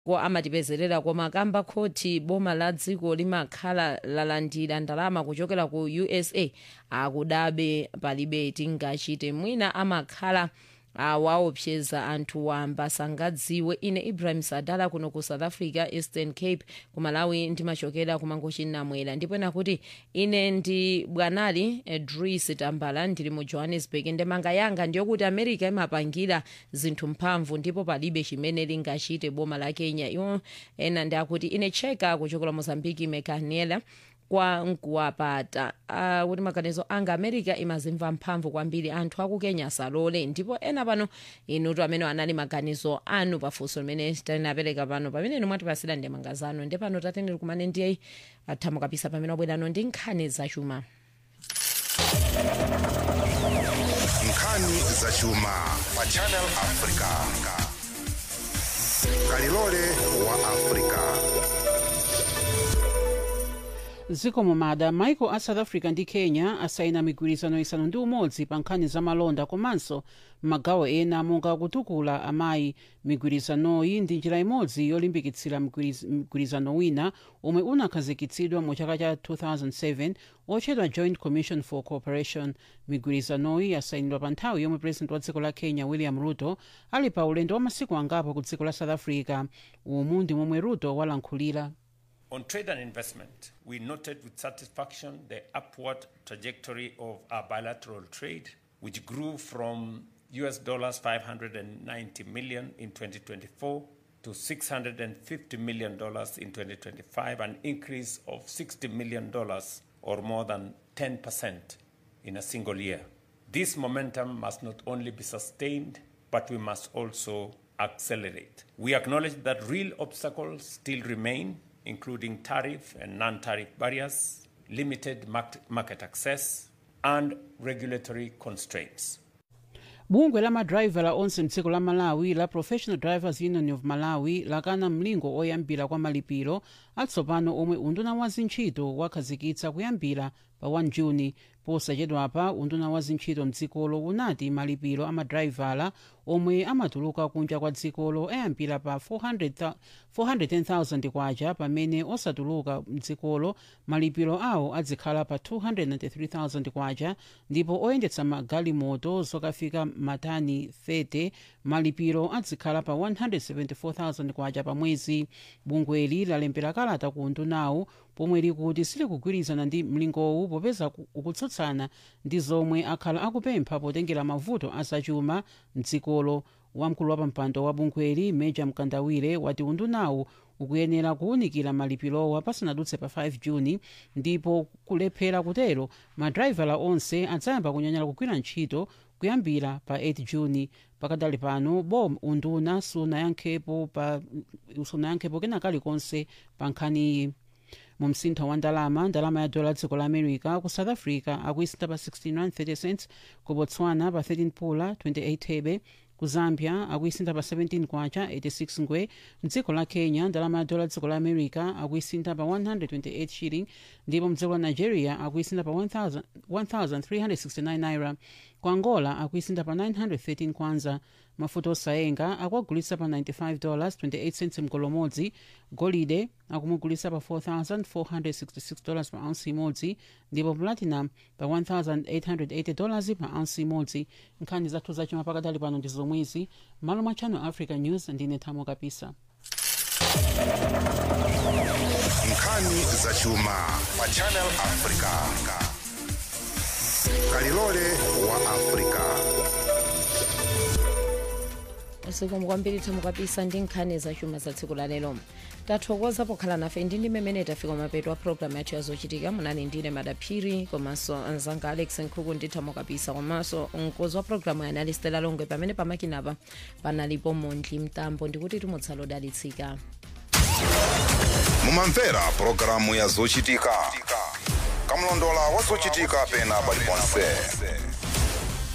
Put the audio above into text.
ko amatipezerera koma kamba khoti boma la dziko limakhala lalandira ndalama kuchokera ku usa akudabe palibe tingachite mwina amakhala awaopseza anthu wamba sangadziwe ine ibrahim sadala kuno ku south africa eastern cape ku malawi ndimachokera kumangochi namwera ndipo ena kuti ine ndi bwanali dris tambala ndili mu johannesburg ndemanga yanga ndiyokuti america imapangira zinthu mphamvu ndipo palibe chimene lingachite boma la kenya iwo ena ndi akuti ine cheka kuchokera mozambiki mekanela kwa nkuwapata uh, kuti maganizo anga america imazimva mphamvu kwambiri anthu aku kenya asalole ndipo ena pano inutu amene anali maganizo anu pafunso limene tinapereka pano pamene inu mwatipasira ndemanga zanu ndi pano tatendere kumane ndiye athamu kapisa pamene wabwerano ndi nkhani zachuma nkhani zachuma pa channel africa kalilole wa africa dziko mumada maiko a south africa ndi kenya asayina migwirizano isanu ndi umodzi pa nkhani za malonda komanso magawo ena monga kutukula amayi migwirizanoyi ndi njira imodzi yolimbikitsira mgwiriz- mgwirizano wina omwe unakhazikitsidwa mu chaka cha 2007 otchedwa joint commission for cooperation migwirizanoyi yasayinidwa pa nthawi yomwe president wa dziko la kenya william ruto ali pa ulendo wa masiku angapo ku dziko la south africa umu ndi momwe ruto walankhulira On trade and investment, we noted with satisfaction the upward trajectory of our bilateral trade, which grew from US dollars 590 million in 2024 to 650 million dollars in 2025, an increase of 60 million dollars or more than 10% in a single year. This momentum must not only be sustained, but we must also accelerate. We acknowledge that real obstacles still remain, including tariff and non tariff barriers, limited market market access, and regulatory constraints. bungwe la madrayivala onse mdziko la malawi la professional drivers union of malawi lakana mlingo oyambira kwa malipiro atsopano omwe unduna wa zintchito wakhazikitsa kuyambira pa 1 juni posachedwapa unduna wa zintchito mdzikolo unati malipiro a madrayivala omwe amatuluka kunja kwa dzikolo ayambira pa 400 410,000 kwacha pamene osatuluka mdzikolo malipiro awo adzikhala pa 293,000 kwacha ndipo oyendetsa magalimoto zokafika matani 30 malipiro adzikhala pa 174,000 kwacha pa mwezi bungweli lalembera kalata ku undunawo pomwe likuti silikugwirizana ndi mlingowu popeza ku- ukutsutsana ndi zomwe akhala akupempha potengera mavuto azachuma mdzikolo wamkulu wa pampando wa bungweli meja mkandawire wati undunawu ukuyenera kuwunikira malipirowa pasanadutse pa 5 juni ndipo kulephera kutero madrayivala onse adzayamba kunyanyala kugwira ntchito kuyambira pa 8 juni pakadali pano bom unduna sunayankhepo pa sunayankhepo kena kalikonse pa nkhaniyi mu msintho wa ndalama ndalama ya dola dziko la america ku south africa akuisintha pa 16.30 cents ku botswana pa 13 pula 28 thebe ku zambia akuisintha pa 17 kwacha 86 ngwe mdziko la kenya ndalama ya dola dziko la america akuisintha pa 128 shilling ndipo mdziko la nigeria akuisintha pa 1000 1369 naira ku angola akuisintha pa 913 kwanza mafuta osayenga akuagulitsa pa 95 dollars 28 cents mgolo umodzi golide akumugulitsa pa 4466 dollars pa ounce imodzi ndipo platinum pa 1880 dollars pa ounce imodzi nkhani zathu zachuma pakadali pano ndi zomwezi malo mwa channel africa news ndine thamo kapisa nkhani zachuma pa channel africa kalilole wa africa zikomo kwambiri thamo kapisa ndi nkhani zachuma za tsiku la lero tathokoza pokhala nafe ndi ndi mmene tafika mapeto a programu yathu yazochitika munali ndine madaphiri komanso anzanga alex nkhuku ndi thamo kapisa komanso mkozi wa programu yanali stela longwe pamene pamakinapa panalipo mondli mtambo ndikuti timutsala odalitsika mumamvera pulogalamu ya zochitika kamlondola wa zochitika pena paliponse